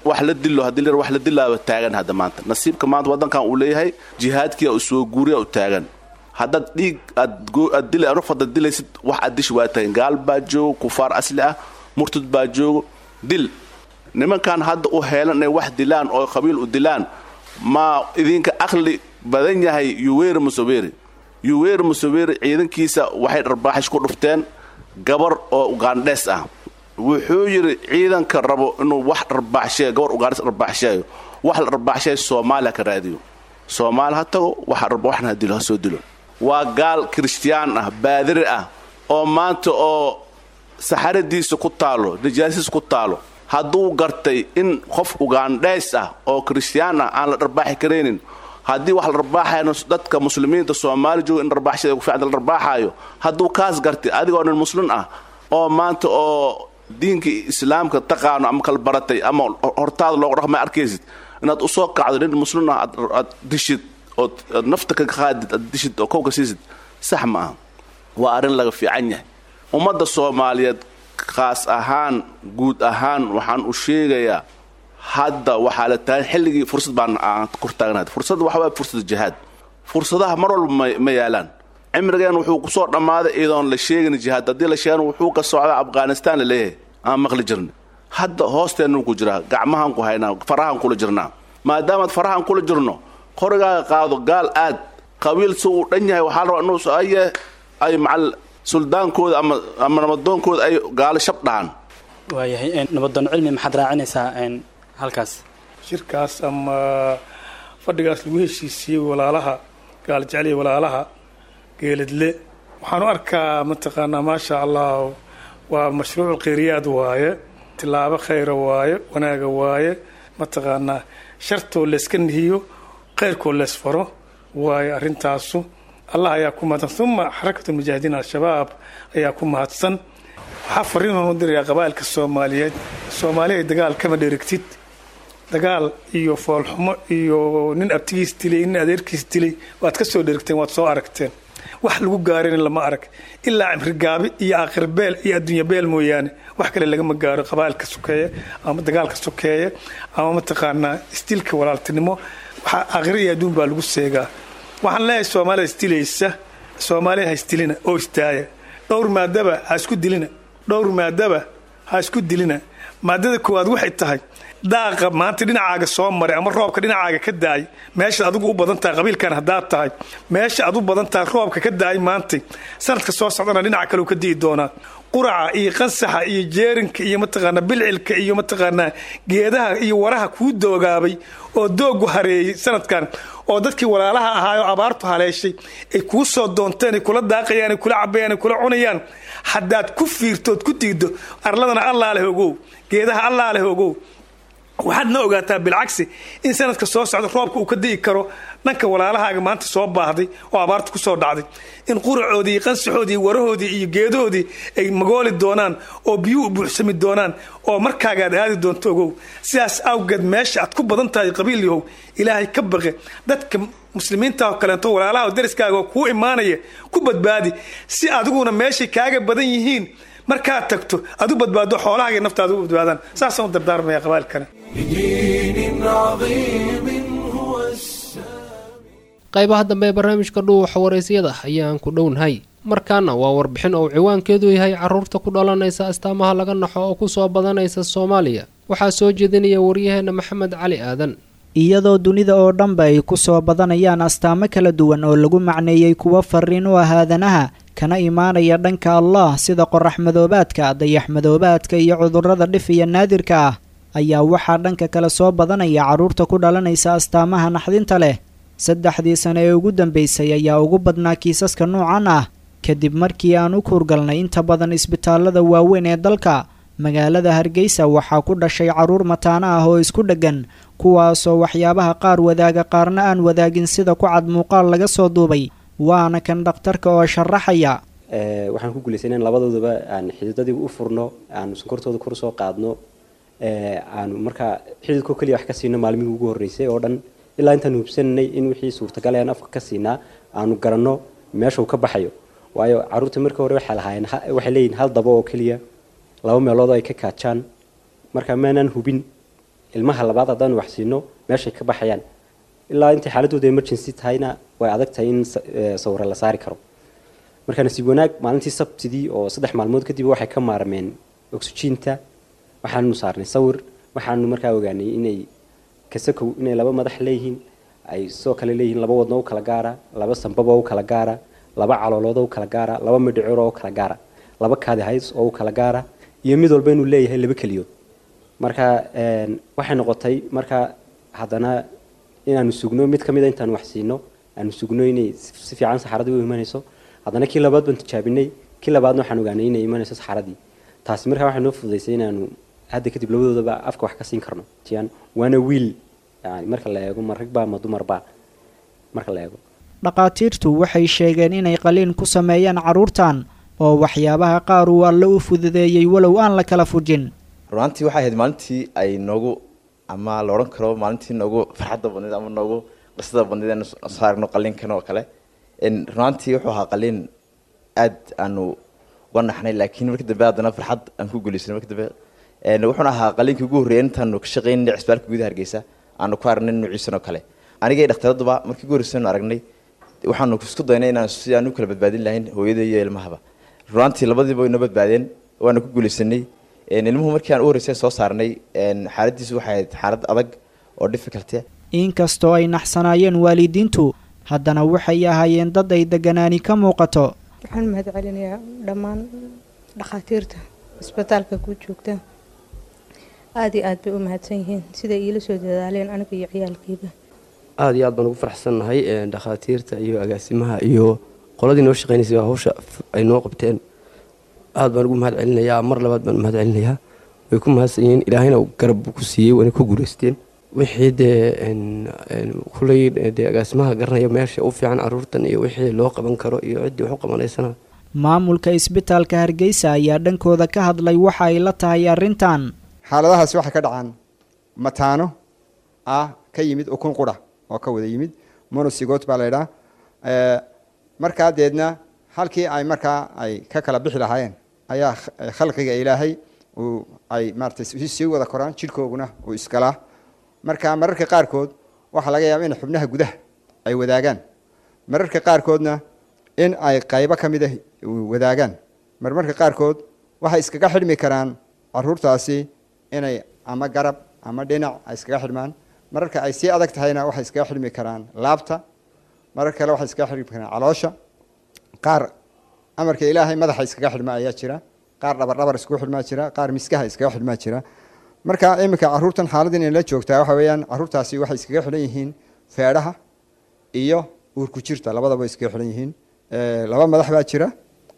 wax la dilo haddii la wax la dilaaba taagan hadda maanta nasiibka maanta waddankan uu leeyahay jihaadkii u soo guuriya u taagan haddaad dhiig aad aad dila ruf haddaad dilaysid wax aad dishi waa taagan gaal baa joogo kufaar asli ah murtad baa joogo dil nimankan hadda u heelan inay wax dilaan oo qabiil u dilaan ma idinka aqli badan yahay yuweri museveri yuweri museveri ciidankiisa waxay dharbaaxish ku dhufteen gabar oo ugandhes ah wuxuu yidhi ciidanka rabo inuu wax dharbaaxsheeyo gabar ugandhes dharbaaxsheeyo wax la dharbaaxsheeyo soomaaliya ka raadiyo soomaali ha tago waxna dilo ha soo dilo waa gaal kiristiyaan ah baadiri ah oo maanta oo saxaradiisa ku taalo najaasiisa ku taalo hadduu gartay in qof ugandhays ah oo kiristiyaan ah aan la dharbaaxi karaynin haddii wax la dharbaaxayo dadka muslimiinta soomaali jooga in dharbaaxshada ku fiicanta la dharbaaxaayo hadduu kaas gartay adigoo nin muslim ah oo maanta oo diinka islaamka taqaano ama kala baratay ama hortaada looga dhaqma arkaysid inaad usoo kacdo nin muslim ah aad dishid ood nafta ka qaadid aad dishid oo kowka siisid sax ma aha waa arrin laga fiican yahay ummadda soomaaliyeed khaas ahaan guud ahaan waxaan u sheegayaa hadda waxaa la taagan xilligii fursad baan aan kor taagnahay fursad waxa waye fursada jihaad fursadaha mar walba ma yaalaan cimrigeen wuxuu kusoo dhammaaday iyadoon la sheegin jihaad haddii la sheegan wuxuu ka socdaa afghanistan la leeyahay aan maqli jirna hadda hoosteennu ku jiraa gacmahaan ku haynaa farahaan kula jirnaa maadaamaad farahaan kula jirno qorigaaga qaado gaal aad qabiil si uu dhan yahay waxaa la rabaa inuu aye ay macal suldaankooda ama ama nabadoonkooda ay gaalo shab dhahan waayahay nabadoon cilmi maxaad raacinaysaa halkaas shirkaas ama fadhigaas lagu heshiisiiyey walaalaha gaaljeceliya walaalaha geeladle waxaan u arkaa mataqaanaa maasha allah waa mashruuc khayriyaad waaye tilaabo khayra waaye wanaaga waaye mataqaanaa shartoo layska nihiyo khayrkoo leysfaro waaye arrintaasu allah ayaa ku mahadsan uma xarakatu mujaahidiin al-shabaab ayaa ku mahadsan waxaa fariinaan u dirayaa qabaa'ilka soomaaliyeed soomaaliya dagaal kama dherigtid dagaal iyo foolxumo iyo nin abtigiis dilay nin adeerkiis dilay waad ka soo dherigteen waad soo aragteen wax lagu gaarina lama arag ilaa cimrigaabi iyo aakhir-beel iyo adduunya beel mooyaane wax kale lagama gaaro qabaa'ilka sokeeye ama dagaalka sokeeye ama mataqaanaa isdilka walaaltinimo waxaa aakhira iyo adduun baa lagu seegaa waxaan leeyahay soomaalida isdilaysa soomaaliya ha isdilina oo istaaya dhowr maadaba ha isku dilina dhowr maadaba ha isku dilina maadada koowaad waxay tahay daaqa maanta dhinacaaga soo maray ama roobka dhinacaaga ka daay meesha adigu u badan tahay qabiilkan haddaad tahay meesha aad u badan tahay roobka ka daay maantay sanadka soo socdana dhinaca kale ka di'i doonaa quraca iyo qansaxa iyo jeerinka iyo mataqaanaa bilcilka iyo mataqaanaa geedaha iyo waraha kuu doogaabay oo doogu hareeyey sanadkan oo dadkii walaalaha ahaayoo abaartu haleeshay ay kuu soo doonteen ay kula daaqayaan ay kula cabayaan ay kula cunayaan haddaad ku fiirtood ku diiddo arladana allaa leh ogow geedaha allaa leh ogow waxaad na ogaataa bilcagsi in sanadka soo socda roobka uu ka di'i karo dhanka walaalahaaga maanta soo baahday oo abaarta ku soo dhacday in quracoodii iyo qansaxoodii iyo warahoodii iyo geedahoodii ay magooli doonaan oo biyuu u buuxsami doonaan oo markaagaad aadi doonto ogow sidaas awgeed meesha aad ku badan tahay qabiil yahow ilaahay ka baqe dadka muslimiinta oo kaleento walaalaha oo dariskaaga oo kuu imaanaya ku badbaadi si adiguna meeshay kaaga badan yihiin markaad tagto aad u badbaado xoolahaaga naftaada u badbaadaan saasaan u dardaarmaya qabaalkana بدين عظيم هو qaybaha dambe ee barnaamijka dhuuxa waraysyada ayaan ku dhownahay markaana waa warbixin oo ciwaankeedu yahay caruurta ku dhalanaysa astaamaha laga naxo oo kusoo badanaysa soomaaliya waxaa soo jeedinaya waryaheena maxamed cali aadan iyadoo dunida oo dhanba ay ku soo badanayaan astaamo kala duwan oo lagu macneeyey kuwo fariin u ah aadanaha kana imaanaya dhanka allah sida qorax madoobaadka dayax madoobaadka iyo cudurrada dhif iyo naadirka ah ayaa waxaa dhanka kale soo badanaya carruurta ku dhalanaysa astaamaha naxdinta leh saddexdii sane ee ugu dambaysay ayaa ugu badnaa kiisaska noocan ah kadib markii aan u kuurgalnay inta badan isbitaallada waaweyn ee dalka magaalada hargeysa waxaa ku dhashay carruur mataano ah oo isku dheggan kuwaasoo waxyaabaha qaar wadaaga qaarna aan wadaagin sida ku cad muuqaal laga soo duubay waana kan dhakhtarka oo sharaxaya waxaan ku guulaysay inaan labadoodaba aan xididadii u furno aan sonkortooda kor soo qaadno aanu markaa xididkoo keliya wax ka siino maalmihii ugu horreysay oo dhan ilaa intaan hubsananay in wixii suurtagal aan afka ka siinaa aanu garanno meesha uu ka baxayo waayo carruurta markii hore waxay lahaayeen waxay leeyihin hal dabo oo keliya laba meelood oo ay ka kaajaan marka maanaan hubin ilmaha labaad haddaanu wax siino meeshay ka baxayaan ilaa intay xaaladooda emergency tahayna way adag tahay in sawiro la saari karo marka nasiib wanaag maalintii sabtidii oo saddex maalmood kadib waxay ka maarmeen oxygiinta waxaanu saarnay sawir waxaanu markaa ogaanay inay kasakow inay laba madax leeyihiin ay sidoo kale leeyihiin laba wadno u kala gaara laba sambaba u kala gaara laba caloolood u kala gaara laba midhicir oo u kala gaara laba kaadi hays oo u kala gaara iyo mid walba inuu leeyahay laba keliyood marka waxay noqotay marka haddana inaanu sugno mid ka mid a intaanu wax siino aanu sugno inay si fiican saxaradii u imanayso haddana kii labaad baan tijaabinay kii labaadna waxaan ogaanay inay imanayso saxaradii taasi markaa waxay noo fududaysay inaanu hadda kadib labadoodaba afka wax ka siin karno tiyan waana wiil yani marka la eego ma ragbaa ma dumarbaa marka la eego dhakhaatiirtu waxay sheegeen inay qaliin ku sameeyaan carruurtan oo waxyaabaha qaar uu alle u fududeeyey walow aan la kala fujin runaantii waxay ahayd maalintii ay noogu ama la odhan karo maalintii noogu farxadda badneed ama noogu qisada badneed aan soo aragno qaliinkan oo kale runaantii wuxuu ahaa qaliin aad aanu uga naxnay laakiin markii dambe haddana farxad aan ku guulaysanay markii dambe wuxuuna ahaa qaliinkii ugu horreeyay intaanu ka shaqaynay cisbaalka gudaha hargeysa aanu ku aragnay nuuciisan oo kale aniga iyo dhakhtaradduba markii ugu horreysay aanu aragnay waxaanu isku daynay inaan si aan u kala badbaadin lahayn hooyada iyo ilmahaba runaantii labadiiba way noo badbaadeen waana ku guulaysanay ilmuhu markii aan u horreysay soo saarnay xaaladiisu waxay ahayd xaalad adag oo difficult inkastoo ay naxsanaayeen waalidiintu haddana waxay ahaayeen dad ay deganaani ka muuqato waxaan mahad celinayaa dhammaan dhakhaatiirta isbitaalka ku joogta aada iyo aad bay u mahadsan yihiin siday iila soo dadaaleen aniga iyo ciyaalkiiba aada iyo aad baan ugu faraxsannahay dhakhaatiirta iyo agaasimaha iyo qoladii noo shaqeynaysay hawsha ay noo qabteen aad baan ugu mahad celinayaa mar labaad baan mahad celinayaa way ku mahadsan yihiin ilaahayna garab ku siiyey wayna ku guulaysteen wixii dee kuley dee agaasimaha garanaya meesha u fiican caruurtan iyo wixii loo qaban karo iyo ciddii wax u qabanaysana maamulka isbitaalka hargeysa ayaa dhankooda ka hadlay waxa ay la tahay arrintan xaaladahaasi waxay ka dhacaan mataano ah ka yimid ukun qura oo ka wada yimid monosigot baa laydhaa markaa deedna halkii ay markaa ay ka kala bixi lahaayeen ayaa khalqiga ilaahay uu ay maaratay sii wada koraan jidhkooguna uu isgalaa marka mararka qaarkood waxaa laga yaaba in xubnaha gudaha ay wadaagaan mararka qaarkoodna in ay qaybo ka mid ah wadaagaan marmarka qaarkood waxay iskaga xidhmi karaan caruurtaasi inay ama garab ama dhinac ay iskaga xidhmaan mararka ay sii adag tahayna waxay iskaga xidhmi karaan laabta marar kale waxay iskaga xidhmi karaan caloosha qaar amarka ilaahay madaxa iskaga xidhma ayaa jira qaar dhabardhabar iskugu xidhmaa jira qaar miskaha iskaga xidhmaa jira marka iminka caruurtan xaaladdan inala joogtaa waxa weeyaan caruurtaasi waxay iskaga xidhan yihiin feedhaha iyo uurku jirta labadaba iskaga xidhan yihiin laba madax baa jira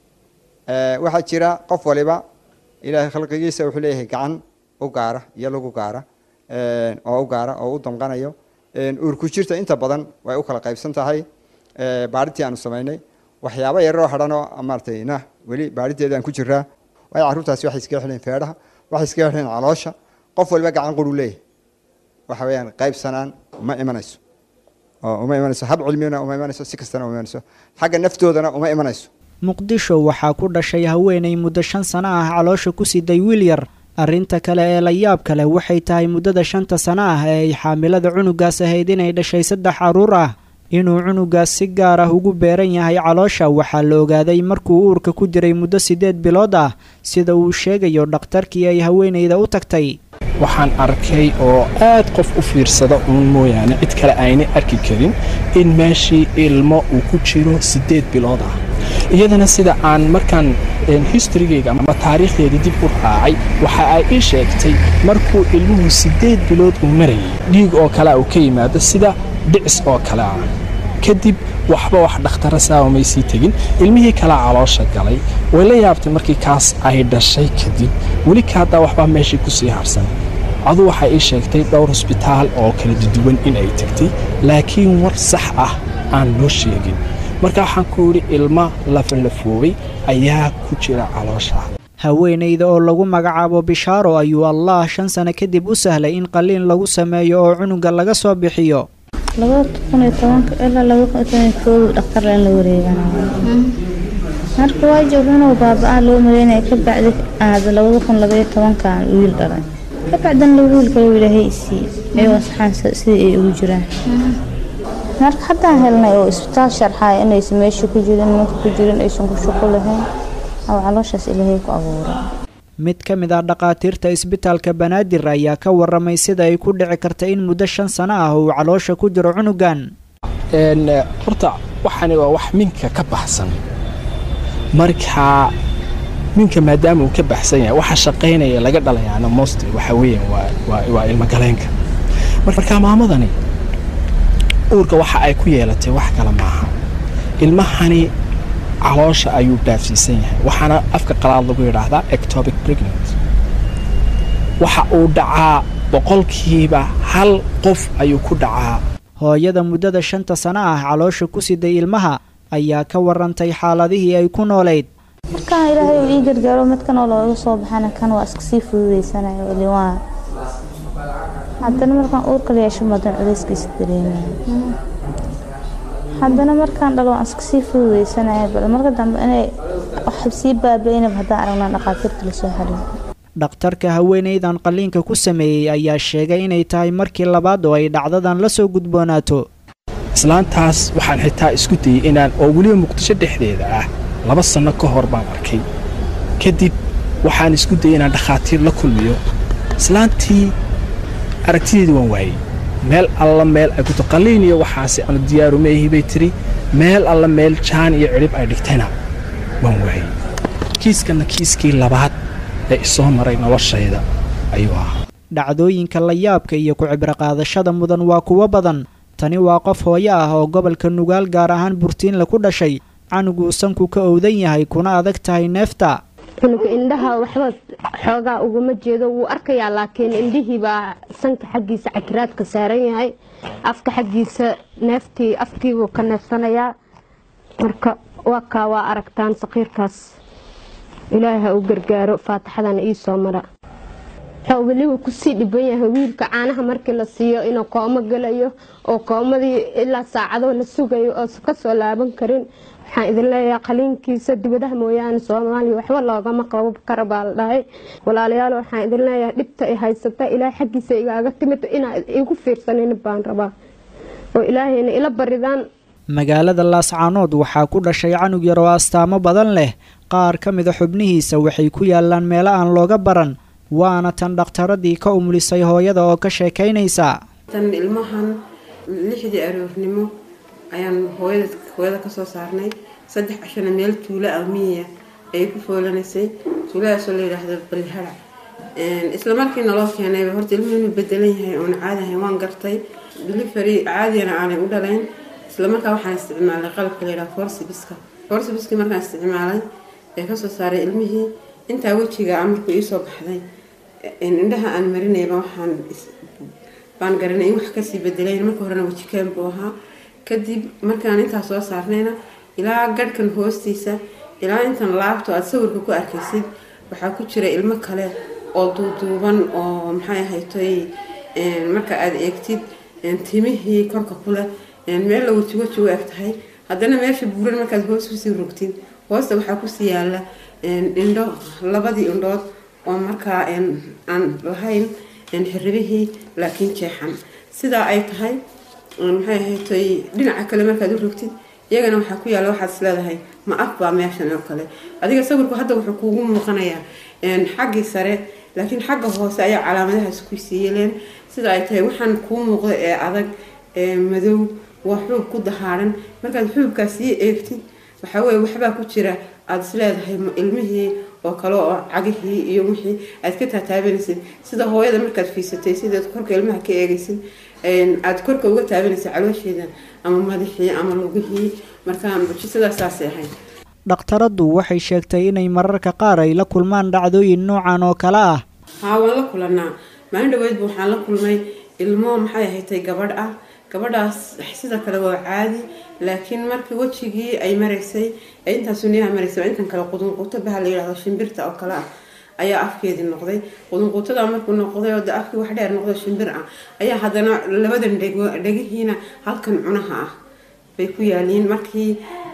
waxaa jira qof waliba ilaahay khalqigiisa wuxuu leeyahay gacan u gaara iyo lagu gaara oo u gaara oo u damqanayo uurku jirta inta badan way u kala qaybsan tahay baadhitii aanu samaynay waxyaabo yaroo hadhanoo maaratay na weli baadhideeda aan ku jiraa waayo carruurtaasi waxay iskaga xidhan feedhaha waxay iskaga xidhan caloosha qof waliba gacan quru leeyahay waxa weeyaan qaybsanaan uma imanayso oo uma imanayso hab cilmiyana uma imanayso si kastana uma imanayso xagga naftoodana uma imanayso muqdisho waxaa ku dhashay haweenay muddo shan sano ah caloosha ku siday wiil yar arrinta kale ee la yaab kale waxay tahay muddada shanta sano ah ee ay xaamilada cunugaas ahayd inay dhashay saddex carruur ah inuu cunugaas si gaar ah ugu beeran yahay caloosha waxaa la ogaaday markuu uurka ku jiray muddo siddeed bilood ah sida uu sheegayo dhakhtarkii ay haweenayda u tagtay waxaan arkay oo aad qof u fiirsada uun mooyaane cid kale aynay arki karin in meeshii ilmo uu ku jiro siddeed bilood ah iyadana sida aan markaan historygeyga ama taariikhdeedii dib u raacay waxa ay ii sheegtay markuu ilmuhu siddeed bilood uu marayay dhiig oo kalea uu ka yimaado sida dhicis oo kale ah kadib waxba wax dhakhtara saawa may sii tegin ilmihii kalea caloosha galay way la yaabtay markii kaas ay dhashay kadib weli ka haddaa waxbaa meeshii ku sii harsan adu waxay ii sheegtay dhowr hosbitaal oo kala duduwan in ay tegtay laakiin war sax ah aan loo sheegin marka waxaan ku yidhi ilma lafalafoobay ayaa ku jira caloosha haweenayda oo lagu magacaabo bishaaro ayuu allah shan sano kadib u sahlay in qaliin lagu sameeyo oo cunuga laga soo bixiyo labada kun iyo tobanka ilaa laba kun iyo toban iyo koow dhakhtar in la wareeganayo marka waa joog inuu baaba-a loo maleynaya ka bacdi aada labada kun labaiyo tobankan wiil dhalay kabacdan laba wiil kale ilaahay isii ayagoo saxaansa sidii ay ugu jiraan marka haddaan helnay oo isbitaal sharxaya inaysan meesha ku jirin nimanka ku jirin aysan ku shaqo lahayn oo calooshaas ilaahay ku abuuray mid ka mid ah dhakhaatiirta isbitaalka banaadir ayaa ka waramay sida ay ku dhici karta in muddo shan sano ah uu caloosha ku jiro cunugan horta waxani waa wax minka ka baxsan marka minka maadaama uu ka baxsan yahay waxa shaqaynaya laga dhalayaana most waxa weeyaan waa waa ilmagaleenka marka maamadani uurka waxa ay ku yeelatay wax kale maaha ilmahani caloosha ayuu dhaafsiisan yahay waxaana afka qalaad lagu yidhaahdaa ectopic pregnant waxa uu dhacaa boqolkiiba hal qof ayuu ku dhacaa hooyada muddada shanta sano ah caloosha ku siday ilmaha ayaa ka warantay xaaladihii ay ku noolayd markaan ilaahay uu ii gargaaro midkan oo looga soo baxana kan waa iska sii fududeysanayo liwaan haddana markaan uurka la yeesho madan culeyskiisa dareemaya haddana markaan dhalo waan iska sii fududeysanayo bal marka dambe inay wax sii baabaynab haddaan aragnaa dhakhaatiirta lasoo xariiro dhakhtarka haweenaydan qalliinka ku sameeyey ayaa sheegay inay tahay markii labaad oo ay dhacdadan la soo gudboonaato islaantaas waxaan xitaa isku dayey inaan oo weliba muqdisho dhexdeeda ah laba sanno ka hor baan arkay kadib waxaan isku dayey inaan dhakhaatiir la kulmiyo islaantii aragtideedii waan waayey meel alla meel ay kuto qalliin iyo waxaasi aanu diyaaru meehi bay tiri meel alla meel jaan iyo cidhib ay dhigtayna waan waayey kiiskanna kiiskii labaad ee isoo maray noloshayda ayuu ahaa dhacdooyinka la yaabka iyo ku-cibro qaadashada mudan waa kuwo badan tani waa qof hooyo ah oo gobolka nugaal gaar ahaan burtiinle ku dhashay canuguu sanku ka owdan yahay kuna adag tahay neefta cunuga indhaha waxba xoogaa ugama jeedo wuu arkayaa laakiin indhihiibaa sanka xaggiisa cakiraadka saaran yahay afka xaggiisa neeftii afkiibuu ka neefsanayaa marka waa kaa waa aragtaan saqiirkaas ilaahay ha u gargaaro faataxadana ii soo mara wuxuu weliba kusii dhiban yahay wiilka caanaha markii la siiyo inuu koomo gelayo oo koomadii ilaa saacado la sugayo oo kasoo laaban karin waxaan idin leeyahay qaliinkiisa dibadaha mooyaane soomaaliya waxba loogama qabo kara baa la dhahay walaalayaal waxaan idin leeyahay dhibta ay haysata ilaahay xaggiisa igaaga timid inaa igu fiirsanin baan rabaa oo ilaahayna ila baridaan magaalada laascaanood waxaa ku dhashay canug yar oo astaamo badan leh qaar ka mida xubnihiisa waxay ku yaalaan meelo aan looga baran waana tan dhakhtaradii ka umulisay hooyada oo ka sheekaynaysa tan ilmahan lixdii aroornimo ayaan hooyada hooyada kasoo saarnay saddex cashana meel tuulo ah miyiya ayay ku foolanaysay tuuladaasoo la yidhaahdo balihara isla markiina loo keenayba horta ilmuhu inuu bedelan yahay oona caadi ahayn waan gartay delivery caadiyana aanay u dhalayn isla markaa waxaan isticmaalay qalabka la yidhaha forsibiska forsibiskii markaan isticmaalay ee kasoo saaray ilmihii intaa wejiga amarku iisoo baxday indhaha aan marinayba waxaan baan garanay in wax kasii bedelayn marka horena wejikeen buu ahaa kadib markaan intaa soo saarnayna ilaa garhkan hoostiisa ilaa intan laabto aada sawirka ku arkaysid waxaa ku jira ilmo kale oo duuduuban oo maxay ahaytoy marka aada eegtid timihii korka kuleh meel la weji weji u eg tahay haddana meesha buuran markaad hoos kusii rogtid hoosta waxaa kusii yaala indho labadii indhood oo markaa aan lahayn xiribihii laakiin jeexan sidaa ay tahay maxay ahaytoy dhinaca kale markaad u rogtid iyagana waxaa ku yaalla waxaad is leedahay ma af baa meeshan oo kale adiga sawirku hadda wuxuu kuugu muuqanayaa xaggii sare laakiin xagga hoose ayaa calaamadahaas ku sii yeeleen sida ay tahay waxaan kuu muuqda ee adag ee madow waa xuub ku dahaaran markaad xuubkaas sii eegtid waxaa weye waxbaa ku jira aada is leedahay ilmihii oo kale oo cagihii iyo wixii aad ka taataabanaysid sida hooyada markaad fiisatay sidaad korka ilmaha ka eegaysid aada korka uga taabanaysid caloosheeda ama madaxii ama lugihii markaa mucjisadaasaasay ahayd dhakhtaraddu waxay sheegtay inay mararka qaar ay la kulmaan dhacdooyin noocan oo kale ah haa waan la kulanaa maalin dhaweydba waxaan la kulmay ilmo maxay ahaydtay gabadh ah gabadhaas sida kale waa caadi laakiin markii wejigii ay maraysay ee intaa suniyaha maraysay intan kale qudunquuto baha la yidhahdo shimbirta oo kale ah ayaa afkeedii noqday qudunquutada markuu noqday oo de afkii wax dheer noqdo shimbir ah ayaa haddana labadan dhego dhegihiina halkan cunaha ah bay ku yaaliin markii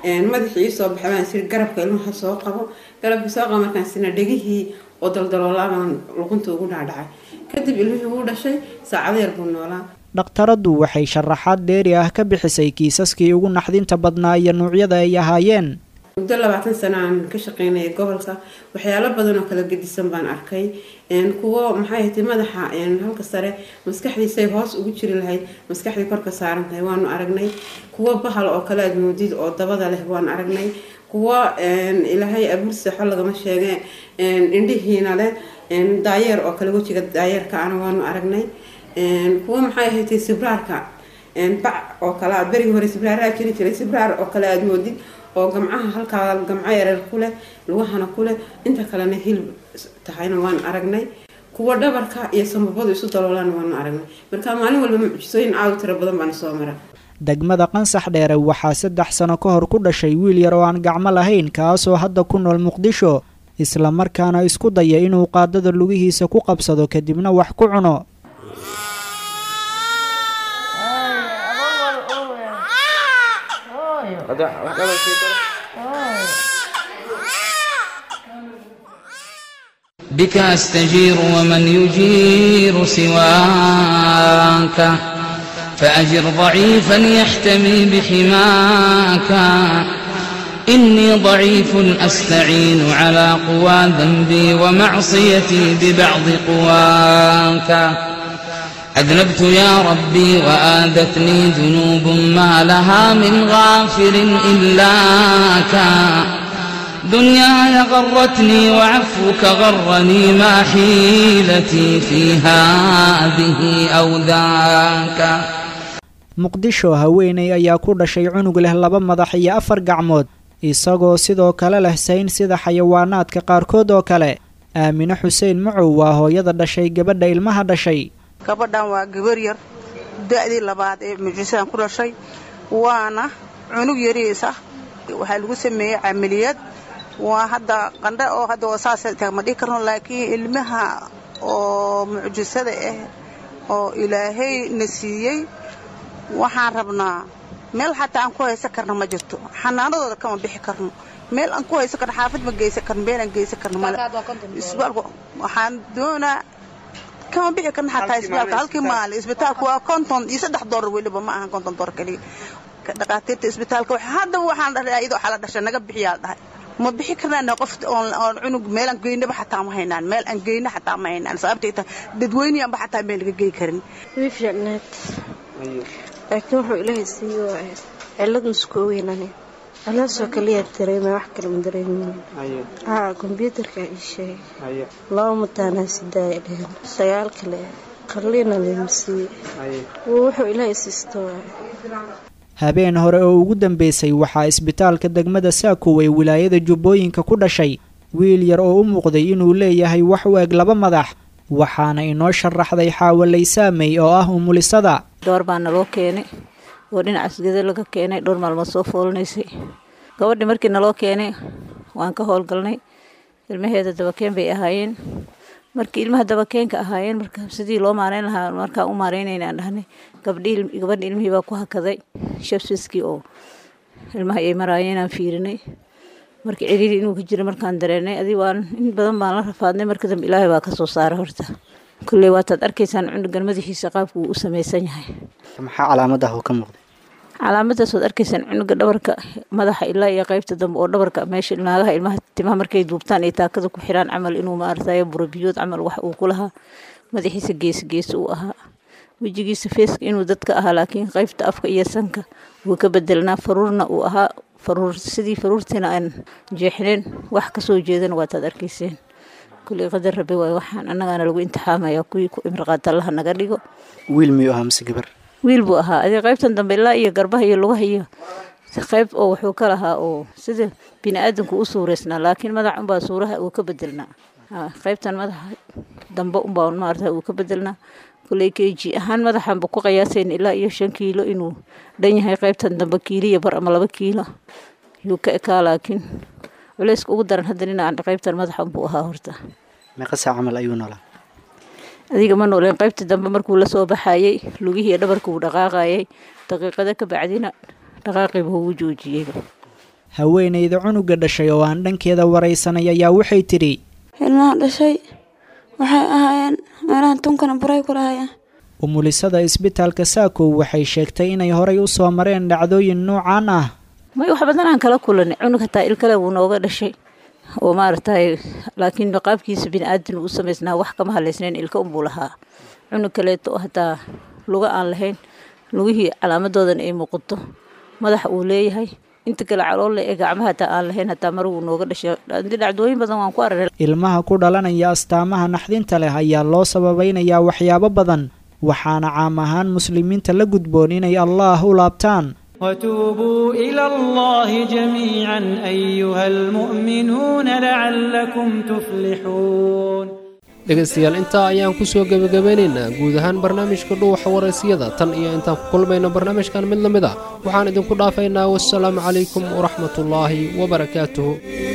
madaxii iisoo baxay baan siri garabka ilmaha soo qabo garabka soo qabo markaan sina dhegihii oo daldaloolaabaan luqunta ugu dhaadhacay kadib ilmihii wuu dhashay saacado yar buu noolaa dhakhtaraddu waxay sharaxaad dheeri ah ka bixisay kiisaskii ugu naxdinta badnaa iyo nuucyada ay ahaayeen muddo labaatan sano aan ka shaqeynayay gobolka waxyaalo badan oo kala gedisan baan arkay kuwo maxay ahayd madaxa halka sare maskaxdiisay hoos ugu jiri lahayd maskaxdii korka saaran tahay waanu aragnay kuwo bahal oo kale aad moodid oo dabada leh waan aragnay kuwo ilaahay abuur seexo lagama sheege indhihiina leh daayeer oo kale wejiga daayeerka ana waanu aragnay kuwo maxay ahayd sibraarka bac oo kale aad berigii hore sibraaraa jiri jiray sibraar oo kale aad moodid oo gamcaha halkaa gamco yareer ku leh lugahana ku leh inta kalena hilib tahayna waan aragnay kuwa dhabarka iyo sambabadu isu daloolana waanu aragnay marka maalin walba mucjisooyin aad u tiro badan baana soo mara degmada qansax dheere waxaa saddex sano ka hor ku dhashay wiil yar oo aan gacmo lahayn kaasoo hadda ku nool muqdisho islamarkaana isku daya inuu qaadada lugihiisa ku qabsado kadibna wax ku cuno بك أستجير ومن يجير سواك فأجر ضعيفا يحتمي بحماك إني ضعيف أستعين على قوى ذنبي ومعصيتي ببعض قواك أذنبت يا ربي وآذتني ذنوب ما لها من غافر إلاك دنياي غرتني وعفوك غرني ما حيلتي في هذه أو ذاك muqdisho haweeney ayaa ku dhashay cunug leh laba madax iyo afar gacmood isagoo sidoo kale leh sayn sida xayawaanaadka qaarkood oo kale aamine xuseen macow waa hooyada dhashay gabadha ilmaha dhashay gabadhan waa gabar yar da-dii labaad ee mucjisadan ku dhashay waana cunug yariisa waxaa lagu sameeyey camaliyad waa hadda qandhe oo hadda saas ma dhihi karno laakiin ilmaha oo mucjisada ah oo ilaahay na siiyey waxaan rabnaa meel xataa aan ku haysan karno ma jirto xanaanadooda kama bixi karno meel aan ku haysan karno xaafad ma geysan karno meel aan geysan karno male isbitaalku waxaan doonaa kama bixi karno xataa isbitaalka halkii maalin isbitaalku waa konton iyo saddex doolar weliba ma ahan konton doolar keliya dhaqaatiirta isbitaalka haddaba waxaan dhahay iyadoo xala dhashay naga bixiyaa dhahay ma bixi karnaan qof oon cunug meelaan geynaba xataa ma haynaan meel aan geyna xataa ma haynaan sababtay tahay dadweyneyaanba xataa meel laga gey karin way fiicnaad laakiin wuxuu ilaahay siiyo cilad maskooweynani cilaasoo kaliyaa dareema wax kale ma dareemin haa kombyuutarka ii sheegay laba mataanaa sidaaya dheheen sagaal kale qalliina layma siiyey wuxuu ilaahay siisto habeen hore oo ugu dambeysay waxaa isbitaalka degmada saakow ee wilaayada jubbooyinka ku dhashay wiil yar oo u muuqday inuu leeyahay wax u eg laba madax waxaana inoo sharaxday xaawalay saamey oo ah umulisada gabar baa naloo keenay oo dhinacaas geda laga keenay dhowr maalmood soo foolanaysay gabadhii markii naloo keenay waan ka howlgalnay ilmaheeda dabakeen bay ahaayeen markii ilmaha dabakeenka ahaayeen marka sidii loo maareyn lahaa markaan u maareynayna aan dhahnay gabdhii gabadha ilmihii baa ku hakaday shabsiskii oo ilmaha ay maraayeen aan fiirinay markii ciriiri inuu ka jira markaan dareenay adii waan in badan baan la rafaadnay marka dambe ilaahay baa kasoo saaray horta kulley waataad arkaysaan cunugan madaxiisa qaabku uu u samaysan yahay maxaa calaamadaha oo ka muuqday calaamadaas waad arkaysaan cunuga dhabarka madaxa ilaa iyo qaybta dambe oo dhabarka meesha naagaha ilmaha timaha markay duubtaan ay taakada ku xiraan camal inuu maaratayo burabiyood camal wax uu ku lahaa madaxiisa gees gees uu ahaa wejigiisa feeska inuu dadka ahaa laakiin qaybta afka iyo sanka wuu ka bedelnaa faruurna uu ahaa faruur sidii faruurtiina aan jeexneen wax kasoo jeedana waataad arkayseen kulley qadar rabe waay waxaan annagaana lagu imtixaamaya kuwii ku imriqaata allaha naga dhigo wiil miyuu ahaa mise gabar wiil buu ahaa adii qaybtan dambe ilaa iyo garbaha iyo lugaha iyo qayb oo wuxuu ka lahaa oo sida bini aadanku u suureysnaa laakiin madax unbaa suuraha uu ka bedelnaa qaybtan madaxa dambe unbaa maarata uu ka bedelnaa kulley keji ahaan madaxanba ku qiyaasayn ilaa iyo shan kiilo inuu dhan yahay qaybtan dambe kiiliya bar ama laba kiilo yuu ka ekaa laakiin culeyska ugu daran hadda dhinacan qaybtan madaxan buu ahaa horta meeqa saa camal ayuu noolaa adiga ma nooleen qaybta dambe markuu la soo baxayey lugihii dhabarka uu dhaqaaqayay daqiiqada ka bacdina dhaqaaqiiba ugu joojiyeyba haweenayda cunuga dhashay oo aan dhankeeda waraysanay ayaa waxay tidhi ilmaha dhashay waxay ahaayeen meelahan tunkana buray ku lahayeen umulisada isbitaalka saakow waxay sheegtay inay horay u soo mareen dhacdooyin noocaan ah may wax badan aan kala kulanay cunug hataa il kale wuu nooga dhashay oo maaragtay laakiin qaabkiisa bini-aadan u samaysnaa wax kama halaysnayn ilka unbuu lahaa cunug kaleeto oo hataa luga aan lahayn lugihii calaamadoodan ay muuqato madaxa uu leeyahay inta kale caloolle ee gacmaha hataa aan lahayn hataa mar wuu nooga dhashay dhacdooyin badan waan ku aragnay ilmaha ku dhalanaya astaamaha naxdinta leh ayaa loo sababaynayaa waxyaabo badan waxaana caam ahaan muslimiinta la gudboon inay allaah u laabtaan وتوبوا إلى الله جميعا أيها المؤمنون لعلكم تفلحون dhegaystayaal intaa ayaan ku soo gebagabeynaynaa guud ahaan barnaamijka dhuuxa waraysyada tan iyo intaan ku kulmayno barnaamijkan mid la mid a waxaan idinku dhaafaynaa wassalaamu calaykum waraxmatullaahi wabarakaatuhu